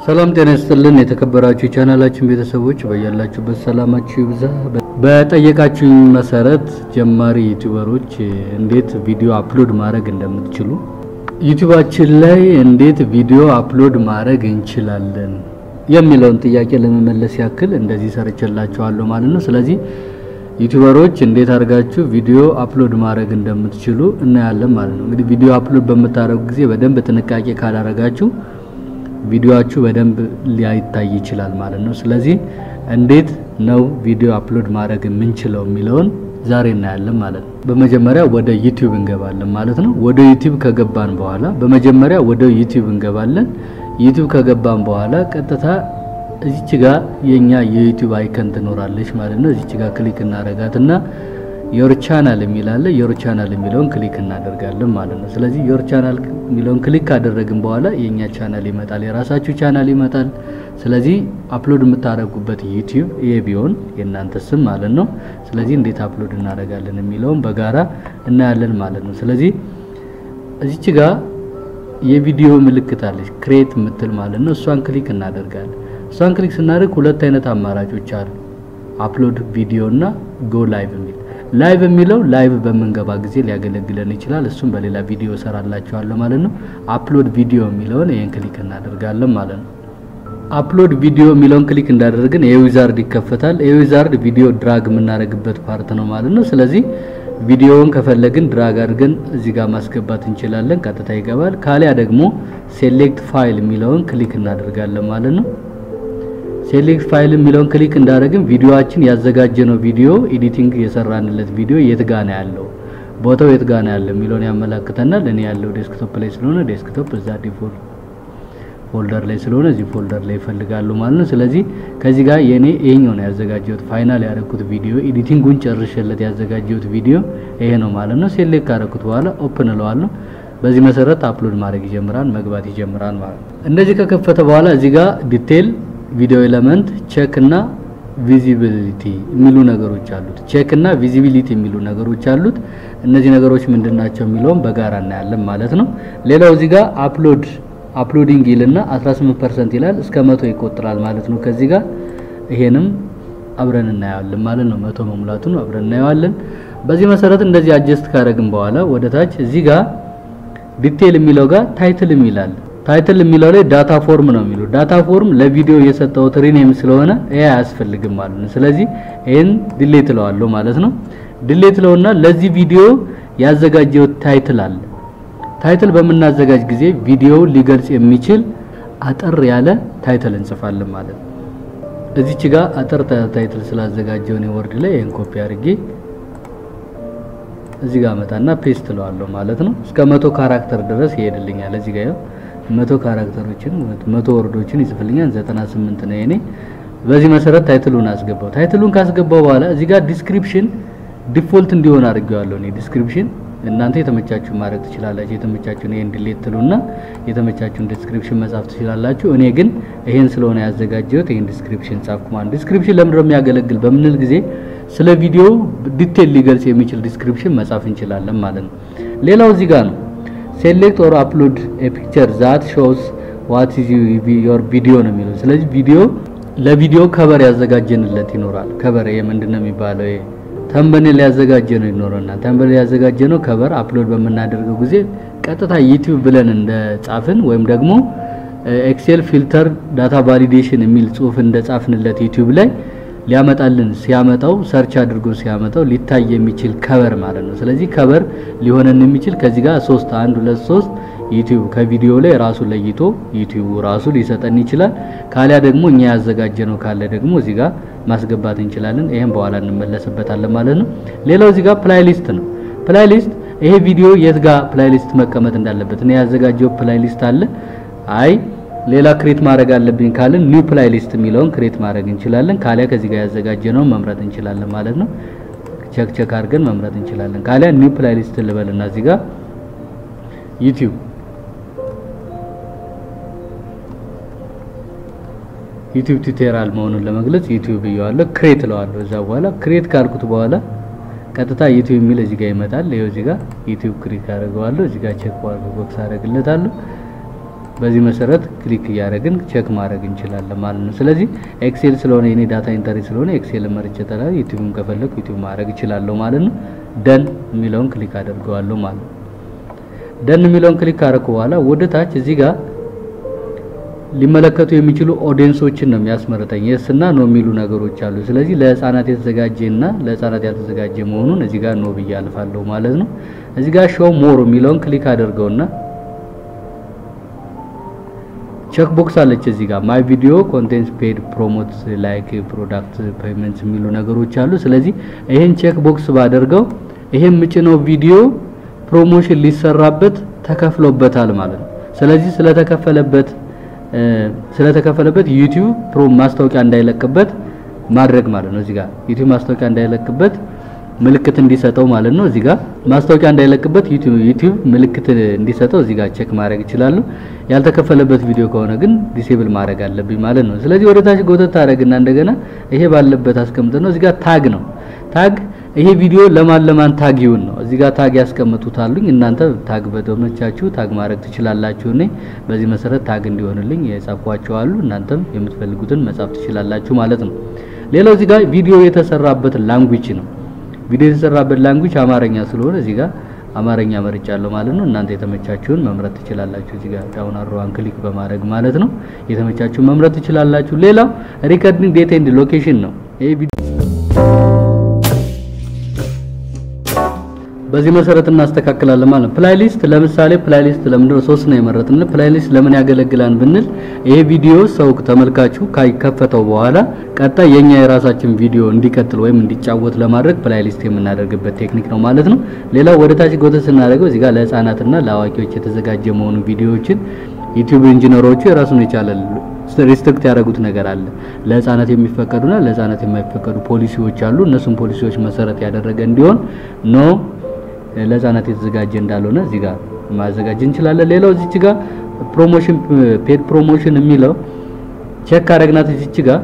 ሰላም ጤና ይስጥልን። የተከበራችሁ የቻናላችን ቤተሰቦች በያላችሁበት ሰላማችሁ ይብዛ። በጠየቃችሁኝ መሰረት ጀማሪ ዩቲዩበሮች እንዴት ቪዲዮ አፕሎድ ማድረግ እንደምትችሉ ዩቲዩባችን ላይ እንዴት ቪዲዮ አፕሎድ ማድረግ እንችላለን የሚለውን ጥያቄ ለመመለስ ያክል እንደዚህ ሰርቼላችኋለሁ ማለት ነው። ስለዚህ ዩቲዩበሮች እንዴት አድርጋችሁ ቪዲዮ አፕሎድ ማድረግ እንደምትችሉ እናያለን ማለት ነው። እንግዲህ ቪዲዮ አፕሎድ በምታደርጉ ጊዜ በደንብ ጥንቃቄ ካላረጋችሁ ቪዲዮአችሁ በደንብ ሊያይታይ ይችላል ማለት ነው። ስለዚህ እንዴት ነው ቪዲዮ አፕሎድ ማድረግ የምንችለው የሚለውን ዛሬ እናያለን ማለት ነው። በመጀመሪያ ወደ ዩቲዩብ እንገባለን ማለት ነው። ወደ ዩቲዩብ ከገባን በኋላ በመጀመሪያ ወደ ዩቲዩብ እንገባለን። ዩቲዩብ ከገባን በኋላ ቀጥታ እዚች ጋር የኛ የዩቲዩብ አይከን ትኖራለች ማለት ነው። እዚች ጋር ክሊክ እናረጋትና ዮር ቻናል የሚል አለ። ዮር ቻናል የሚለውን ክሊክ እናደርጋለን ማለት ነው። ስለዚህ ዮር ቻናል የሚለውን ክሊክ ካደረግን በኋላ የኛ ቻናል ይመጣል፣ የራሳችሁ ቻናል ይመጣል። ስለዚህ አፕሎድ የምታደርጉበት ዩቲዩብ ይሄ ቢሆን የእናንተ ስም ማለት ነው። ስለዚህ እንዴት አፕሎድ እናደርጋለን የሚለውን በጋራ እናያለን ማለት ነው። ስለዚህ እዚች ጋር የቪዲዮ ምልክት አለች ክሬት የምትል ማለት ነው። እሷን ክሊክ እናደርጋለን። እሷን ክሊክ ስናደርግ ሁለት አይነት አማራጮች አሉ፣ አፕሎድ ቪዲዮ እና ጎ ላይቭ የሚል ላይቭ የሚለው ላይቭ በምንገባ ጊዜ ሊያገለግለን ይችላል። እሱም በሌላ ቪዲዮ ሰራላችኋለሁ ማለት ነው። አፕሎድ ቪዲዮ የሚለውን ይሄን ክሊክ እናደርጋለን ማለት ነው። አፕሎድ ቪዲዮ የሚለውን ክሊክ እንዳደረግን የዊዛርድ ይከፈታል። የዊዛርድ ቪዲዮ ድራግ የምናደርግበት ፓርት ነው ማለት ነው። ስለዚህ ቪዲዮውን ከፈለግን ድራግ አድርገን እዚህ ጋር ማስገባት እንችላለን፣ ቀጥታ ይገባል። ካሊያ ደግሞ ሴሌክት ፋይል የሚለውን ክሊክ እናደርጋለን ማለት ነው። ሴሌክት ፋይል የሚለውን ክሊክ እንዳደረግን ቪዲዮአችን ያዘጋጀነው ቪዲዮ ኤዲቲንግ የሰራንለት ቪዲዮ የት ጋ ነው ያለው ቦታው የት ጋ ነው ያለው የሚለውን ያመላክተናል። እኔ ያለው ዴስክቶፕ ላይ ስለሆነ ዴስክቶፕ እዛ ዲፎልት ፎልደር ላይ ስለሆነ እዚህ ፎልደር ላይ ይፈልጋሉ ማለት ነው። ስለዚህ ከዚህ ጋር የኔ ይሄኛው ነው ያዘጋጀሁት ፋይናል ያደረኩት ቪዲዮ ኤዲቲንጉን ጨርሼለት ያዘጋጀሁት ቪዲዮ ይሄ ነው ማለት ነው። ሴሌክት ካደረኩት በኋላ ኦፕን እለዋለሁ። በዚህ መሰረት አፕሎድ ማድረግ ይጀምራል፣ መግባት ይጀምራል ማለት ነው። እንደዚህ ከከፈተ በኋላ እዚህ ጋር ዲቴል ቪዲዮ ኤለመንት ቼክ እና ቪዚቢሊቲ የሚሉ ነገሮች አሉት። ቼክ እና ቪዚቢሊቲ የሚሉ ነገሮች አሉት። እነዚህ ነገሮች ምንድን ናቸው የሚለውን በጋራ እናያለን ማለት ነው። ሌላው እዚህ ጋር አፕሎድ አፕሎዲንግ ይልና 18% ይላል እስከ መቶ ይቆጥራል ማለት ነው። ከዚህ ጋር ይሄንም አብረን እናየዋለን ማለት ነው። መቶ መሙላቱን አብረን እናየዋለን። በዚህ መሰረት እንደዚህ አጀስት ካደረግን በኋላ ወደ ታች እዚህ ጋር ዲቴል የሚለው ጋር ታይትል የሚላል ታይትል የሚለው ላይ ዳታ ፎርም ነው የሚለው ዳታ ፎርም ለቪዲዮ የሰጠሁት ሪኔም ስለሆነ ይሄ አያስፈልግም ማለት ነው። ስለዚህ ይሄን ዲሌት እለዋለሁ ማለት ነው። ዲሌት እለውና ለዚህ ቪዲዮ ያዘጋጀው ታይትል አለ። ታይትል በምናዘጋጅ ጊዜ ቪዲዮውን ሊገልጽ የሚችል አጠር ያለ ታይትል እንጽፋለን ማለት ነው። እዚች ጋር አጠር ታይትል ስላዘጋጀው ነው ወርድ ላይ ይሄን ኮፒ አድርጌ እዚህ ጋር መጣና ፔስት እለዋለሁ ማለት ነው። እስከ መቶ ካራክተር ድረስ ይሄድልኛል። እዚህ ጋር መቶ ካራክተሮችን መቶ ወርዶችን ይጽፍልኛል። 98 ነው የኔ። በዚህ መሰረት ታይትሉን አስገባው። ታይትሉን ካስገባው በኋላ እዚህ ጋር ዲስክሪፕሽን ዲፎልት እንዲሆን አድርጌዋለሁ እኔ ዲስክሪፕሽን እናንተ የተመቻችሁን ማድረግ ትችላላችሁ። የተመቻችሁን ይሄን ዲሌት ትሉና የተመቻችሁን ዲስክሪፕሽን መጻፍ ትችላላችሁ። እኔ ግን ይሄን ስለሆነ ያዘጋጀሁት ይሄን ዲስክሪፕሽን ጻፍኩ ማለት ዲስክሪፕሽን ለምንድን ነው የሚያገለግል በምንል ጊዜ ስለ ቪዲዮ ዲቴል ሊገልጽ የሚችል ዲስክሪፕሽን መጻፍ እንችላለን ማለት ነው። ሌላው እዚህ ጋር ነው ሴሌክት ኦር አፕሎድ ኤ ፒክቸር ዛት ሾውስ ዋት ኢዝ ዮር ቪዲዮ ነው የሚለው። ስለዚህ ቪዲዮ ለቪዲዮ ከበር ያዘጋጀንለት ይኖራል። ከበር ይሄ ምንድነው የሚባለው? ይሄ ተምበኔል ያዘጋጀ ነው ይኖረናል። ተምበኔል ያዘጋጀ ነው ከበር አፕሎድ በምናደርገው ጊዜ ቀጥታ ዩቲዩብ ብለን እንደ ጻፍን ወይም ደግሞ ኤክሴል ፊልተር ዳታ ቫሊዴሽን የሚል ጽሁፍ እንደ ጻፍንለት ዩቲዩብ ላይ ሊያመጣልን ሲያመጣው ሰርች አድርጎ ሲያመጣው ሊታይ የሚችል ከበር ማለት ነው። ስለዚህ ከበር ሊሆነን የሚችል ከዚህ ጋር ሶስት አንድ ሁለት ሶስት ዩቲዩብ ከቪዲዮ ላይ ራሱ ለይቶ ዩቲዩብ ራሱ ሊሰጠን ይችላል። ካሊያ ደግሞ እኛ ያዘጋጀ ነው ካለ ደግሞ እዚህ ጋር ማስገባት እንችላለን። ይሄን በኋላ እንመለስበታለን ማለት ነው። ሌላው እዚህ ጋር ፕላይሊስት ነው። ፕላይሊስት ይሄ ቪዲዮ የት ጋር ፕላይሊስት መቀመጥ እንዳለበት እኔ ያዘጋጀው ፕላይሊስት አለ። አይ ሌላ ክሬት ማድረግ አለብኝ ካልን ኒው ፕላይሊስት የሚለውን ክሬት ማድረግ እንችላለን። ካሊያ ከዚህ ጋር ያዘጋጀነው መምረጥ እንችላለን ማለት ነው። ቸክ ቸክ አድርገን መምረጥ እንችላለን። ካሊያ ኒው ፕላይሊስት ልበልና እዚህ ጋር ዩቲዩብ ዩቲዩብ ቱቶሪያል መሆኑን ለመግለጽ ዩቲዩብ እየዋለሁ ክሬት እለዋለሁ። እዛ በኋላ ክሬት ካልኩት በኋላ ቀጥታ ዩቲዩብ የሚል እዚህ ጋር ይመጣል። ይኸው እዚህ ጋር ዩቲዩብ ክሊክ አደርገዋለሁ። እዚህ ጋር ቼክ ቦክስ አደርግለታለሁ። በዚህ መሰረት ክሊክ እያደረግን ቼክ ማድረግ እንችላለን ማለት ነው። ስለዚህ ኤክሴል ስለሆነ የኔ ዳታ ኢንተሪ ስለሆነ ኤክሴል መርጬ ተላል ዩቲዩብን ከፈለኩ ዩቲዩብ ማድረግ እችላለሁ ማለት ነው። ደን የሚለውን ክሊክ አደርገዋለሁ ማለት ነው። ደን የሚለውን ክሊክ ካደረኩ በኋላ ወደ ታች እዚህ ጋር ሊመለከቱ የሚችሉ ኦዲየንሶችን ነው የሚያስመርጠኝ። የስ እና ኖ የሚሉ ነገሮች አሉ። ስለዚህ ለህፃናት የተዘጋጀ እና ለህፃናት ያልተዘጋጀ መሆኑን እዚህ ጋር ኖ ብዬ አልፋለሁ ማለት ነው። እዚህ ጋር ሾው ሞር የሚለውን ክሊክ አድርገውና ቼክ ቦክስ አለች እዚህ ጋር ማይ ቪዲዮ ኮንቴንት ፔድ ፕሮሞት ላይክ ፕሮዳክት ፔመንት የሚሉ ነገሮች አሉ። ስለዚህ ይሄን ቼክ ቦክስ ባደርገው ይሄን ምጭነው ቪዲዮ ፕሮሞሽን ሊሰራበት ተከፍሎበታል ማለት ነው። ስለዚህ ስለተከፈለበት ስለተከፈለበት ዩቲዩብ ፕሮ ማስታወቂያ እንዳይለቅበት ማድረግ ማለት ነው። እዚህ ጋር ዩቲዩብ ማስታወቂያ እንዳይለቅበት ምልክት እንዲሰጠው ማለት ነው። እዚህ ጋር ማስታወቂያ እንዳይለቅበት ዩቲዩብ ዩቲዩብ ምልክት እንዲሰጠው እዚህ ጋር ቼክ ማድረግ ይችላሉ። ያልተከፈለበት ቪዲዮ ከሆነ ግን ዲሴብል ማድረግ አለብኝ ማለት ነው። ስለዚህ ወደ ታች ጎተት ታደርግና እንደገና ይሄ ባለበት አስቀምጥ ነው። እዚህ ጋር ታግ ነው። ታግ ይሄ ቪዲዮ ለማን ለማን ታግ ይሁን ነው። እዚህ ጋር ታግ ያስቀምጡታሉኝ። እናንተ ታግ በደመቻችሁ ታግ ማድረግ ትችላላችሁ። እኔ በዚህ መሰረት ታግ እንዲሆንልኝ የጻፏቸው አሉ። እናንተም የምትፈልጉትን መጻፍ ትችላላችሁ ማለት ነው። ሌላው እዚህ ጋር ቪዲዮ የተሰራበት ላንጉጅ ነው። ቪዲዮ የተሰራበት ላንጉጅ አማርኛ ስለሆነ እዚህ ጋር አማርኛ መርጫለሁ ማለት ነው። እናንተ የተመቻችሁን መምረጥ ትችላላችሁ። እዚህ ጋር ዳውን አሮዋን ክሊክ በማድረግ ማለት ነው። የተመቻችሁን መምረጥ ትችላላችሁ። ሌላው ሪከርዲንግ ዴት ኤንድ ሎኬሽን ነው። ይሄ ቪዲዮ በዚህ መሰረት እናስተካክላለን ማለት ነው። ፕላይሊስት ለምሳሌ ፕላይሊስት ለምንድን ነው ሶስት ነው የመረጥን? ፕላይሊስት ለምን ያገለግላል ብንል ይሄ ቪዲዮ ሰው ተመልካቹ ካይከፈተው በኋላ ቀጣይ የኛ የራሳችን ቪዲዮ እንዲቀጥል ወይም እንዲጫወት ለማድረግ ፕላይሊስት የምናደርግበት ቴክኒክ ነው ማለት ነው። ሌላው ወደ ታች ጎተ ስናደርገው እዚህ ጋር ለህፃናትና ለአዋቂዎች የተዘጋጀ መሆኑ ቪዲዮዎችን ዩቲዩብ ኢንጂነሮቹ የራሱን የቻለ ሪስትሪክት ያደረጉት ነገር አለ። ለህፃናት የሚፈቀዱና ለህፃናት የማይፈቀዱ ፖሊሲዎች አሉ። እነሱም ፖሊሲዎች መሰረት ያደረገ እንዲሆን ኖ ለህፃናት የተዘጋጀ እንዳልሆነ እዚህ ጋር ማዘጋጀት እንችላለን። ሌላው እዚች ጋር ፕሮሞሽን ፔድ ፕሮሞሽን የሚለው ቼክ አረግናት እዚች ጋር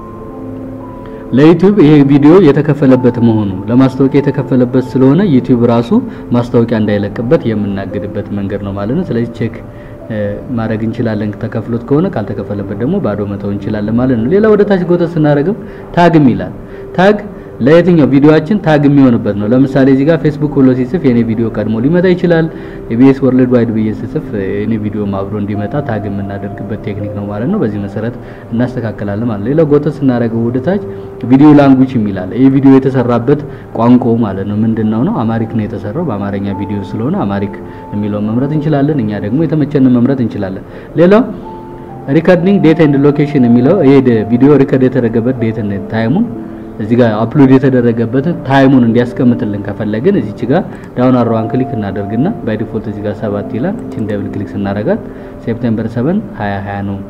ለዩቲዩብ ይሄ ቪዲዮ የተከፈለበት መሆኑ ለማስታወቂያ የተከፈለበት ስለሆነ ዩቲዩብ ራሱ ማስታወቂያ እንዳይለቅበት የምናግድበት መንገድ ነው ማለት ነው። ስለዚህ ቼክ ማድረግ እንችላለን ተከፍሎት ከሆነ ካልተከፈለበት ደግሞ ባዶ መተው እንችላለን ማለት ነው። ሌላ ወደ ታች ጎተ ስናደርገው ታግም ይላል። ታግ ለየትኛው ቪዲዮአችን ታግ የሚሆንበት ነው። ለምሳሌ እዚህ ጋር ፌስቡክ ብሎ ሲጽፍ የኔ ቪዲዮ ቀድሞ ሊመጣ ይችላል። ኢቢኤስ ወርልድ ዋይድ ብዬ ስጽፍ የኔ ቪዲዮ አብሮ እንዲመጣ ታግ የምናደርግበት ቴክኒክ ነው ማለት ነው። በዚህ መሰረት እናስተካክላለን ማለት ነው። ሌላው ጎተ ስናደርገው ወደ ታች ቪዲዮ ላንጉጅ የሚላል ይህ ቪዲዮ የተሰራበት ቋንቋው ማለት ነው ምንድነው ነው አማሪክ ነው የተሰራው በአማርኛ ቪዲዮ ስለሆነ አማሪክ የሚለውን መምረጥ እንችላለን። እኛ ደግሞ የተመቸንን መምረጥ እንችላለን። ሌላው ሪከርዲንግ ዴት ኤንድ ሎኬሽን የሚለው ይሄ ቪዲዮ ሪከርድ የተደረገበት ዴትን ታይሙን እዚህ ጋር አፕሎድ የተደረገበትን ታይሙን እንዲያስቀምጥልን ከፈለግን እዚች ጋር ዳውን አሮዋን ክሊክ እናደርግና ባይ ዲፎልት እዚህ ጋር ሰባት ይላል። እቺን ደብል ክሊክ ስናደርጋት ሴፕቴምበር 7 2020 ነው።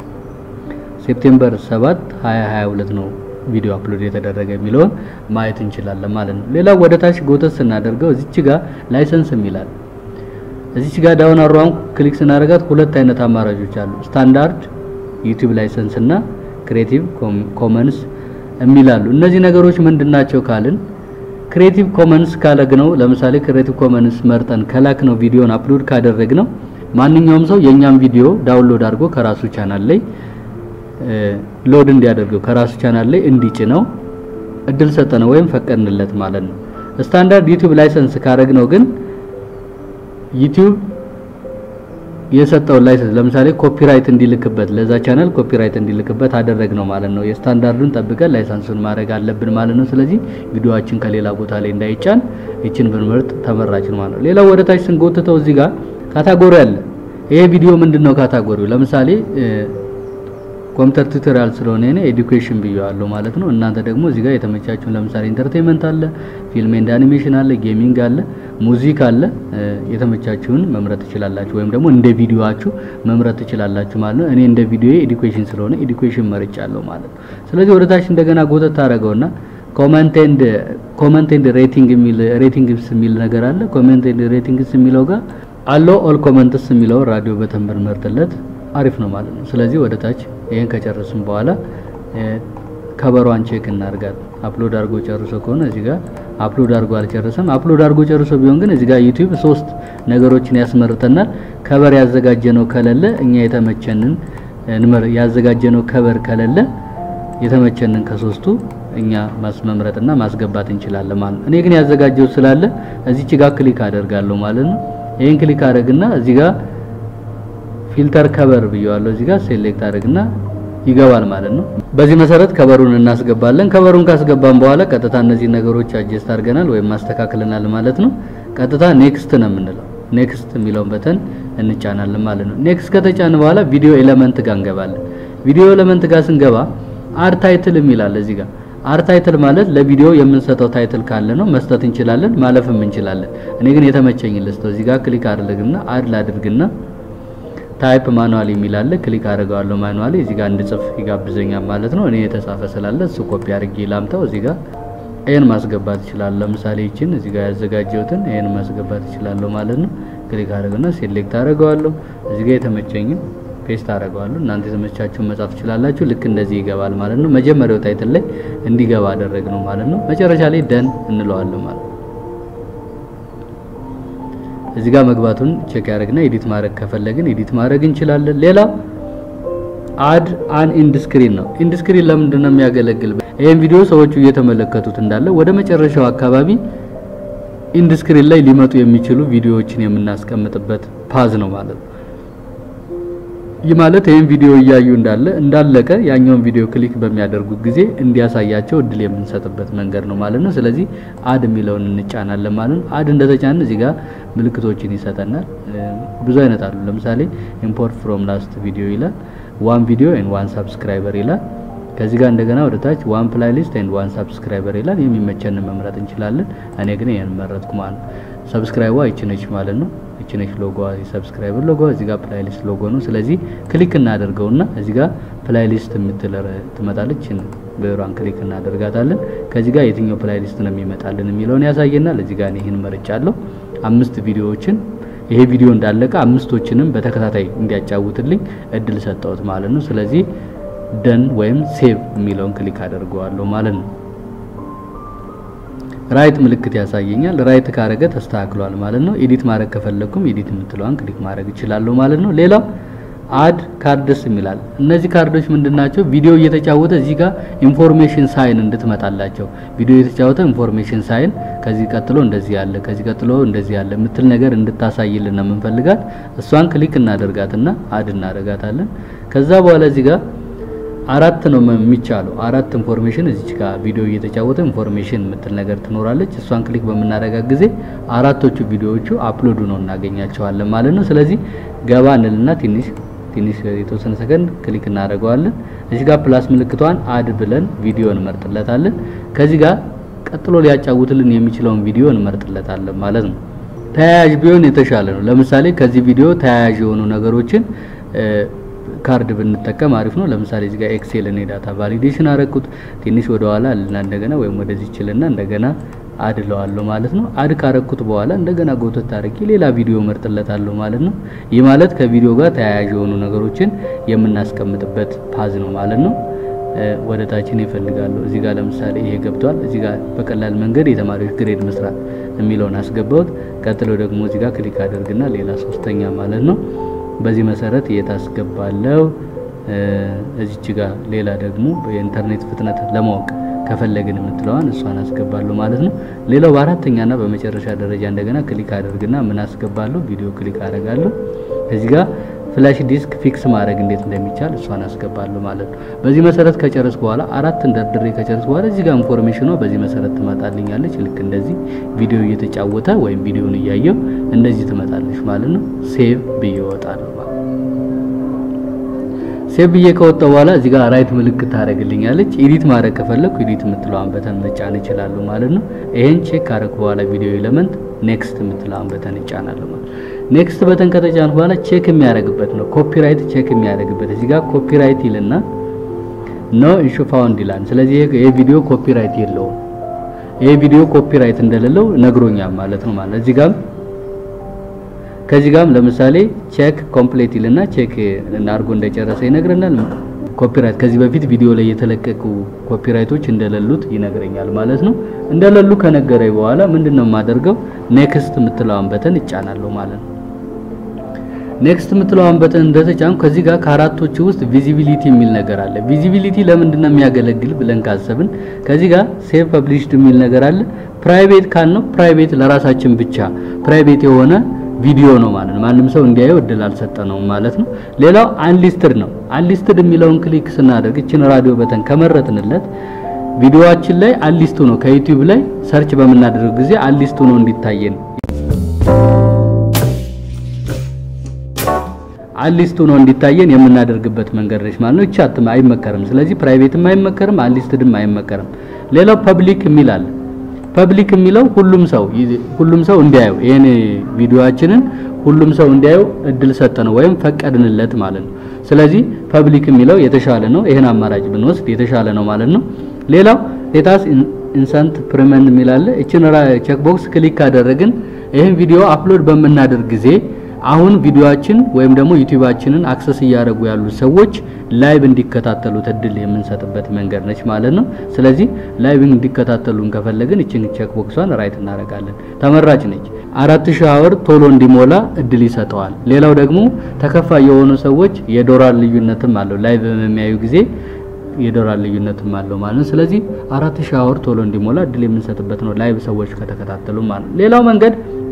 ሴፕቴምበር 7 2022 ነው ቪዲዮ አፕሎድ የተደረገ የሚለውን ማየት እንችላለን ማለት ነው። ሌላው ወደ ታች ጎተት ስናደርገው እዚች ጋር ላይሰንስ የሚላል እዚች ጋር ዳውን አሮዋን ክሊክ ስናደርጋት ሁለት አይነት አማራጮች አሉ። ስታንዳርድ ዩቲዩብ ላይሰንስ እና ክሬቲቭ ኮመንስ የሚላሉ እነዚህ ነገሮች ምንድናቸው ካልን ክሬቲቭ ኮመንስ ካለግነው ለምሳሌ ክሬቲቭ ኮመንስ መርጠን ከላክ ነው ቪዲዮን አፕሎድ ካደረግ ነው ማንኛውም ሰው የኛም ቪዲዮ ዳውንሎድ አድርጎ ከራሱ ቻናል ላይ ሎድ እንዲያደርገው ከራሱ ቻናል ላይ እንዲጭነው እድል ሰጠነው ወይም ፈቀድንለት ማለት ነው። ስታንዳርድ ዩቲዩብ ላይሰንስ ካረግ ነው ግን ዩቲዩብ የሰጠው ላይሰንስ ለምሳሌ ኮፒራይት እንዲልክበት ለዛ ቻናል ኮፒራይት እንዲልክበት አደረግ ነው ማለት ነው። የስታንዳርዱን ጠብቀን ላይሰንሱን ማድረግ አለብን ማለት ነው። ስለዚህ ቪዲዮአችን ከሌላ ቦታ ላይ እንዳይጫን ይችን ብንመርጥ ተመራጭ ነው ማለት ነው። ሌላው ወደ ታች ስንጎትተው እዚህ ጋር ካታጎሪ አለ። ይሄ ቪዲዮ ምንድነው ካታጎሪው? ለምሳሌ ኮምፒውተር ቱቶሪያል ስለሆነ እኔ ኤዱኬሽን ብየዋለሁ ማለት ነው። እናንተ ደግሞ እዚህ ጋር የተመቻችሁን ለምሳሌ ኢንተርቴንመንት አለ፣ ፊልም ኤንድ አኒሜሽን አለ፣ ጌሚንግ አለ፣ ሙዚክ አለ። የተመቻችሁን መምረጥ ትችላላችሁ፣ ወይም ደግሞ እንደ ቪዲዮአችሁ መምረጥ ትችላላችሁ ማለት ነው። እኔ እንደ ቪዲዮ ኤዱኬሽን ስለሆነ ኤዱኬሽን መርጫለሁ ማለት ነው። ስለዚህ ወደ ታች እንደገና ጎተት ታደርገውና ኮመንት ኤንድ ኮመንት ኤንድ ሬቲንግ የሚል ሬቲንግስ የሚል ነገር አለ። ኮመንት ኤንድ ሬቲንግስ የሚለው ጋር አሎ ኦል ኮመንትስ የሚለው ራዲዮ በተንበር መርጥለት አሪፍ ነው ማለት ነው። ስለዚህ ወደ ታች ይሄን ከጨረስን በኋላ ከበሯን ቼክ እናርጋት። አፕሎድ አድርጎ ጨርሶ ከሆነ እዚህ ጋር አፕሎድ አድርጎ አልጨረሰም። አፕሎድ አድርጎ ጨርሶ ቢሆን ግን እዚህ ጋር ዩቲዩብ ሶስት ነገሮችን ያስመርጠናል። ከበር ያዘጋጀነው ከሌለ እኛ የተመቸንን እንመር ያዘጋጀነው ከበር ከሌለ የተመቸንን ከሶስቱ እኛ ማስመምረጥና ማስገባት እንችላለን ማለት ነው። እኔ ግን ያዘጋጀው ስላለ እዚች ጋር ክሊክ አደርጋለሁ ማለት ነው። ይሄን ክሊክ አደርግና እዚህ ጋር ፊልተር ከበር ብየዋለሁ። እዚህ ጋር ሴሌክት አደርግና ይገባል ማለት ነው። በዚህ መሰረት ከበሩን እናስገባለን። ከበሩን ካስገባን በኋላ ቀጥታ እነዚህ ነገሮች አጀስት አድርገናል ወይም ማስተካክለናል ማለት ነው። ቀጥታ ኔክስት ነው የምንለው። ኔክስት የሚለውን በተን እንጫናለን ማለት ነው። ኔክስት ከተጫን በኋላ ቪዲዮ ኤሌመንት ጋር እንገባለን። ቪዲዮ ኤሌመንት ጋር ስንገባ አር ታይትል የሚላል እዚህ ጋር አር ታይትል ማለት ለቪዲዮ የምንሰጠው ታይትል ካለ ነው መስጠት እንችላለን፣ ማለፍም እንችላለን። እኔ ግን የተመቸኝ ልስጠው። እዚህ ጋር ክሊክ አድርግና አድ ላድርግና ታይፕ ማኑዋል የሚል አለ። ክሊክ አድርገዋለሁ። ማኑዋሊ እዚህ ጋር እንድጽፍ ይጋብዘኛል ማለት ነው። እኔ የተጻፈ ስላለ እሱ ኮፒ አድርጌ ላምጣው። እዚህ ጋር ይሄን ማስገባት እችላለሁ። ለምሳሌ ይችን እዚህ ጋር ያዘጋጀሁትን ይሄን ማስገባት እችላለሁ ማለት ነው። ክሊክ አድርግና ሴሌክት አድርገዋለሁ። እዚህ ጋር የተመቸኝን ፔስት አደርገዋለሁ። እናንተ የተመቻችሁን መጻፍ ትችላላችሁ። ልክ እንደዚህ ይገባል ማለት ነው። መጀመሪያው ታይትል ላይ እንዲገባ አደረግ ነው ማለት ነው። መጨረሻ ላይ ደን እንለዋለን ማለት ነው። እዚህ ጋር መግባቱን ቼክ ያደርግና ኤዲት ማድረግ ከፈለግን ኤዲት ማድረግ እንችላለን። ሌላው አድ አን ኢንድ ስክሪን ነው። ኢንድ ስክሪን ለምንድን ነው የሚያገለግል? ይሄን ቪዲዮ ሰዎቹ እየተመለከቱት እንዳለ ወደ መጨረሻው አካባቢ ኢንድ ስክሪን ላይ ሊመጡ የሚችሉ ቪዲዮዎችን የምናስቀምጥበት ፓዝ ነው ማለት ነው። ይህ ማለት ይህን ቪዲዮ እያዩ እንዳለ እንዳለቀ ያኛውን ቪዲዮ ክሊክ በሚያደርጉት ጊዜ እንዲያሳያቸው እድል የምንሰጥበት መንገድ ነው ማለት ነው። ስለዚህ አድ የሚለውን እንጫናለን ማለት ነው። አድ እንደተጫን እዚህ ጋር ምልክቶችን ይሰጠናል። ብዙ አይነት አሉ። ለምሳሌ ኢምፖርት ፍሮም ላስት ቪዲዮ ይላል። ዋን ቪዲዮ ኤንድ ዋን ሰብስክራይበር ይላል። ከዚህ ጋር እንደገና ወደ ታች ዋን ፕላይሊስት ኤንድ ዋን ሰብስክራይበር ይላል። የሚመቸንን መምረጥ እንችላለን። እኔ ግን ይሄን መረጥኩ ማለት ነው። ሰብስክራይቧ ይችነች ማለት ነው። ይችነች ሎጎ የሰብስክራይበር ሎጎ እዚህ ጋር ፕላይሊስት ሎጎ ነው። ስለዚህ ክሊክ እናደርገውና እዚህ ጋር ፕላይሊስት የምትል ትመጣለች። ብሯን ክሊክ እናደርጋታለን። ከዚህ ጋር የትኛው ፕላይሊስት ነው የሚመጣልን የሚለውን ያሳየናል። እዚህ ጋር ይሄን መርጫለሁ። አምስት ቪዲዮዎችን ይሄ ቪዲዮ እንዳለቀ አምስቶችንም በተከታታይ እንዲያጫውትልኝ እድል ሰጠሁት ማለት ነው። ስለዚህ ደን ወይም ሴቭ የሚለውን ክሊክ አደርገዋለሁ ማለት ነው። ራይት ምልክት ያሳየኛል። ራይት ካረገ ተስተካክሏል ማለት ነው። ኤዲት ማድረግ ከፈለኩም ኤዲት የምትለዋን ክሊክ ማድረግ እችላለሁ ማለት ነው። ሌላው አድ ካርድስ የሚላል እነዚህ ካርዶች ምንድናቸው? ቪዲዮ እየተጫወተ እዚህ ጋር ኢንፎርሜሽን ሳይን እንድትመጣላቸው ቪዲዮ እየተጫወተ ኢንፎርሜሽን ሳይን ከዚህ ቀጥሎ እንደዚህ ያለ ከዚህ ቀጥሎ እንደዚህ ያለ የምትል ነገር እንድታሳይልን ነው የምንፈልጋት። እሷን ክሊክ እናደርጋትና አድ እናደርጋታለን። ከዛ በኋላ እዚህ ጋር አራት ነው የሚቻለው። አራት ኢንፎርሜሽን እዚች ጋር ቪዲዮ እየተጫወተ ኢንፎርሜሽን የምትል ነገር ትኖራለች። እሷን ክሊክ በምናደርጋት ጊዜ አራቶቹ ቪዲዮዎቹ አፕሎዱ ነው እናገኛቸዋለን ማለት ነው። ስለዚህ ገባ እንልና ትንሽ ትንሽ የተወሰነ ሰከንድ ክሊክ እናደርገዋለን። እዚህ ጋር ፕላስ ምልክቷን አድ ብለን ቪዲዮ እንመርጥለታለን። ከዚህ ጋር ቀጥሎ ሊያጫውትልን የሚችለውን ቪዲዮ እንመርጥለታለን ማለት ነው። ተያያዥ ቢሆን የተሻለ ነው። ለምሳሌ ከዚህ ቪዲዮ ተያያዥ የሆኑ ነገሮችን ካርድ ብንጠቀም አሪፍ ነው። ለምሳሌ እዚህ ጋር ኤክሴል እኔ ዳታ ቫሊዴሽን አረኩት ትንሽ ወደ ኋላ እና እንደገና ወይም ወደዚህ ችልና እንደገና አድ ለዋለሁ ማለት ነው። አድ ካረኩት በኋላ እንደገና ጎተት አድርጌ ሌላ ቪዲዮ መርጥለታለሁ ማለት ነው። ይህ ማለት ከቪዲዮ ጋር ተያያዥ የሆኑ ነገሮችን የምናስቀምጥበት ፓዝ ነው ማለት ነው። ወደ ታችን ይፈልጋሉ። እዚህ ጋር ለምሳሌ ይሄ ገብቷል። እዚህ ጋር በቀላል መንገድ የተማሪዎች ግሬድ መስራት የሚለውን አስገባሁት። ቀጥሎ ደግሞ እዚህ ጋር ክሊክ አድርግና ሌላ ሶስተኛ ማለት ነው በዚህ መሰረት የታስገባለው እዚች ጋር ሌላ ደግሞ የኢንተርኔት ፍጥነት ለማወቅ ከፈለግን የምትለዋን እሷን አስገባለሁ ማለት ነው። ሌላው በአራተኛና በመጨረሻ ደረጃ እንደገና ክሊክ አደርግና ምን አስገባለሁ? ቪዲዮ ክሊክ አደርጋለሁ። እዚህ ጋር ፍላሽ ዲስክ ፊክስ ማድረግ እንዴት እንደሚቻል እሷን አስገባለሁ ማለት ነው። በዚህ መሰረት ከጨረስኩ በኋላ አራት እንደርድሬ ከጨረስኩ በኋላ እዚህ ጋር ኢንፎርሜሽኗ በዚህ መሰረት ትመጣልኛለች። ልክ እንደዚህ ቪዲዮ እየተጫወተ ወይም ቪዲዮን እያየው እንደዚህ ትመጣለች ማለት ነው። ሴቭ ብዬ እወጣለሁ ማለት ነው። ሴቭ ብዬ ከወጣሁ በኋላ እዚህ ጋር ራይት ምልክት ታደርግልኛለች። ኤዲት ማድረግ ከፈለኩ ኤዲት የምትለዋን በተን መጫን እችላለሁ ማለት ነው። ይሄን ቼክ ካደረኩ በኋላ ቪዲዮ ኤሌመንት ኔክስት የምትለዋን በተን እጫናለሁ ማለት ነው። ኔክስት በተን ከተጫንኩ በኋላ ቼክ የሚያደርግበት ነው። ኮፒራይት ቼክ የሚያደርግበት እዚህ ጋር ኮፒራይት ይልና ኖ ኢሹ ፋውንድ ይላል። ስለዚህ ይሄ ቪዲዮ ኮፒራይት የለውም። ይሄ ቪዲዮ ኮፒራይት እንደሌለው ነግሮኛል ማለት ነው ማለት እዚህ ጋር ከዚህ ጋርም ለምሳሌ ቼክ ኮምፕሌት ይልና ቼክ አድርጎ እንደጨረሰ ይነግረናል። ኮፒራይት ከዚህ በፊት ቪዲዮ ላይ የተለቀቁ ኮፒራይቶች እንደሌሉት ይነግረኛል ማለት ነው። እንደሌሉ ከነገረኝ በኋላ ምንድነው የማደርገው? ኔክስት የምትለዋን በተን እጫናለሁ ማለት ነው። ኔክስት የምትለዋን በተን እንደተጫን ከዚህ ጋር ከአራቶቹ ውስጥ ቪዚቢሊቲ የሚል ነገር አለ። ቪዚቢሊቲ ለምንድን ነው የሚያገለግል ብለን ካሰብን ከዚህ ጋር ሴቭ ፐብሊሽድ የሚል ነገር አለ። ፕራይቬት ካልነው ፕራይቬት ለራሳችን ብቻ ፕራይቬት የሆነ ቪዲዮ ነው ማለት ነው። ማንም ሰው እንዲያየው እድል አልሰጠነውም ማለት ነው። ሌላው አንሊስትድ ነው። አንሊስትድ የሚለውን ክሊክ ስናደርግ እችን ራዲዮ በተን ከመረጥንለት ቪዲዮአችን ላይ አንሊስቱ ነው ከዩቲዩብ ላይ ሰርች በምናደርግ ጊዜ አንሊስቱ ነው እንዲታየን አንሊስቱ ነው እንዲታየን የምናደርግበት መንገድ ነች ማለት ነው። ይቻትም አይመከርም። ስለዚህ ፕራይቬትም አይመከርም፣ አንሊስትድም አይመከርም። ሌላው ፐብሊክ የሚል አለ። ፐብሊክ የሚለው ሁሉም ሰው ሁሉም ሰው እንዲያየው ይሄን ቪዲዮአችንን ሁሉም ሰው እንዲያየው እድል ሰጠነው ወይም ፈቀድንለት ማለት ነው። ስለዚህ ፐብሊክ የሚለው የተሻለ ነው። ይሄን አማራጭ ብንወስድ የተሻለ ነው ማለት ነው። ሌላው ሌታስ ኢንሰንት ፕሪመን የሚል አለ። እችን ቼክ ቦክስ ክሊክ ካደረግን ይህን ቪዲዮ አፕሎድ በምናደርግ ጊዜ አሁን ቪዲዮአችን ወይም ደግሞ ዩቲዩባችንን አክሰስ እያደረጉ ያሉ ሰዎች ላይቭ እንዲከታተሉት እድል የምንሰጥበት መንገድ ነች ማለት ነው። ስለዚህ ላይቭ እንዲከታተሉን ከፈለግን እችን ቼክ ቦክሷን ራይት እናደርጋለን። ተመራጭ ነች። አራት ሺህ አወር ቶሎ እንዲሞላ እድል ይሰጠዋል። ሌላው ደግሞ ተከፋይ የሆኑ ሰዎች የዶላር ልዩነትም አለው። ላይቭ በሚያዩ ጊዜ የዶላር ልዩነትም አለው ማለት ነው። ስለዚህ አራት ሺህ አወር ቶሎ እንዲሞላ እድል የምንሰጥበት ነው ላይቭ ሰዎች ከተከታተሉ ማለት ነው። ሌላው መንገድ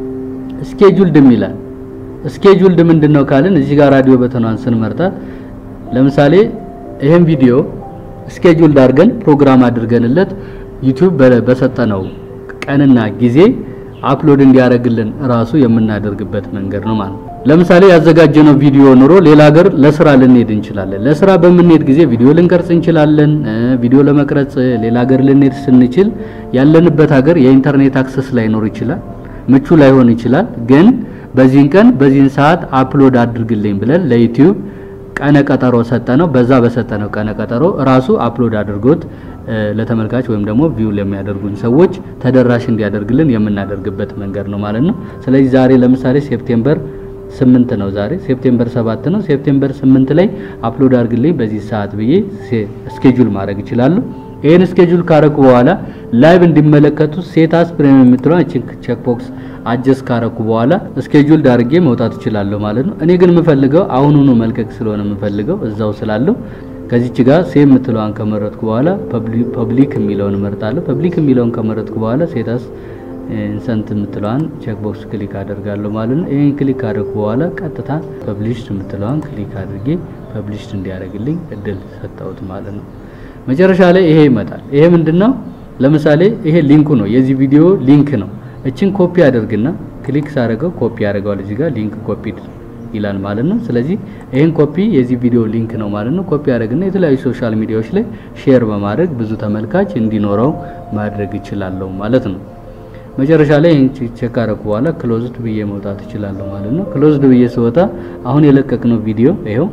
ስኬጁልድ የሚላል ስኬጁልድ ምንድነው ካልን እዚህ ጋር ራዲዮ በተኗን ስንመርጣት ለምሳሌ ይሄን ቪዲዮ ስኬጁልድ አድርገን ፕሮግራም አድርገንለት ዩቲዩብ በሰጠነው ቀንና ጊዜ አፕሎድ እንዲያደርግልን ራሱ የምናደርግበት መንገድ ነው ማለት ነው። ለምሳሌ ያዘጋጀነው ቪዲዮ ኑሮ ሌላ ሀገር ለስራ ልንሄድ እንችላለን። ለስራ በምንሄድ ጊዜ ቪዲዮ ልንቀርጽ እንችላለን። ቪዲዮ ለመቅረጽ ሌላ ሀገር ልንሄድ ስንችል ያለንበት ሀገር የኢንተርኔት አክሰስ ላይኖር ይችላል፣ ምቹ ላይሆን ይችላል ግን በዚህን ቀን በዚህን ሰዓት አፕሎድ አድርግልኝ ብለን ለዩቲዩብ ቀነ ቀጠሮ ሰጠነው። በዛ በሰጠነው ቀነ ቀጠሮ ራሱ አፕሎድ አድርጎት ለተመልካች ወይም ደግሞ ቪው ለሚያደርጉን ሰዎች ተደራሽ እንዲያደርግልን የምናደርግበት መንገድ ነው ማለት ነው። ስለዚህ ዛሬ ለምሳሌ ሴፕቴምበር ስምንት ነው። ዛሬ ሴፕቴምበር ሰባት ነው። ሴፕቴምበር ስምንት ላይ አፕሎድ አድርግልኝ በዚህ ሰዓት ብዬ ስኬጁል ማድረግ ይችላሉ። ይሄን ስኬጁል ካረኩ በኋላ ላይቭ እንዲመለከቱ ሴታስ ፕሪሚየም የምትለው ቼክ ቦክስ አጀስ ካረኩ በኋላ ስኬጁል ዳርጌ መውጣት እችላለሁ ማለት ነው። እኔ ግን የምፈልገው አሁኑኑ መልቀቅ ስለሆነ የምፈልገው እዛው ስላለው ከዚች ጋር ሴም የምትለዋን ከመረጥኩ በኋላ ፐብሊክ የሚለውን እመርጣለሁ። ፐብሊክ የሚለውን ከመረጥኩ በኋላ ሴታስ ኢንሰንት የምትለዋን ቼክ ቦክስ ክሊክ አደርጋለሁ ማለት ነው። ይሄን ክሊክ ካደረኩ በኋላ ቀጥታ ፐብሊሽድ የምትለዋን ክሊክ አድርጌ ፐብሊሽድ እንዲያደርግልኝ እድል ሰጠሁት ማለት ነው። መጨረሻ ላይ ይሄ ይመጣል። ይሄ ምንድነው? ለምሳሌ ይሄ ሊንኩ ነው፣ የዚህ ቪዲዮ ሊንክ ነው። እችን ኮፒ አድርግና ክሊክ ሳደርገው ኮፒ ያደርገዋል። እዚህ ጋር ሊንክ ኮፒድ ይላል ማለት ነው። ስለዚህ ይሄን ኮፒ የዚህ ቪዲዮ ሊንክ ነው ማለት ነው። ኮፒ አድርግና የተለያዩ ሶሻል ሚዲያዎች ላይ ሼር በማድረግ ብዙ ተመልካች እንዲኖረው ማድረግ ይችላለሁ ማለት ነው። መጨረሻ ላይ ይሄን ቼክ አደረኩ በኋላ ክሎዝድ ብዬ መውጣት እችላለሁ ማለት ነው። ክሎዝድ ብዬ ስወጣ አሁን የለቀቅነው ቪዲዮ ይሄው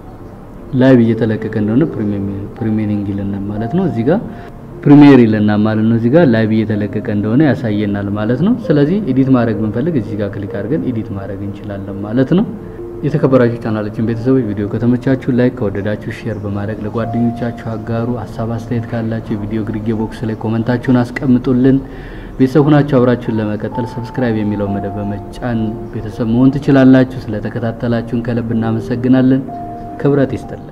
ላይቭ እየተለቀቀ እንደሆነ ፕሪሚየሪንግ ይለናል ማለት ነው። እዚህ ጋር ፕሪሚየር ይለናል ማለት ነው። እዚህ ጋር ላይቭ እየተለቀቀ እንደሆነ ያሳየናል ማለት ነው። ስለዚህ ኤዲት ማድረግ ብንፈልግ እዚህ ጋር ክሊክ አድርገን ኤዲት ማድረግ እንችላለን ማለት ነው። የተከበራችሁ ቻናላችን ቤተሰቦች ቪዲዮ ከተመቻችሁ ላይክ፣ ከወደዳችሁ ሼር በማድረግ ለጓደኞቻችሁ አጋሩ። ሀሳብ አስተያየት ካላችሁ የቪዲዮ ግርጌ ቦክስ ላይ ኮመንታችሁን አስቀምጡልን። ቤተሰብ ሁናችሁ አብራችሁን ለመቀጠል ሰብስክራይብ የሚለው መደብ በመጫን ቤተሰብ መሆን ትችላላችሁ። ስለተከታተላችሁን ከልብ እናመሰግናለን። ክብረት ይስጥልን።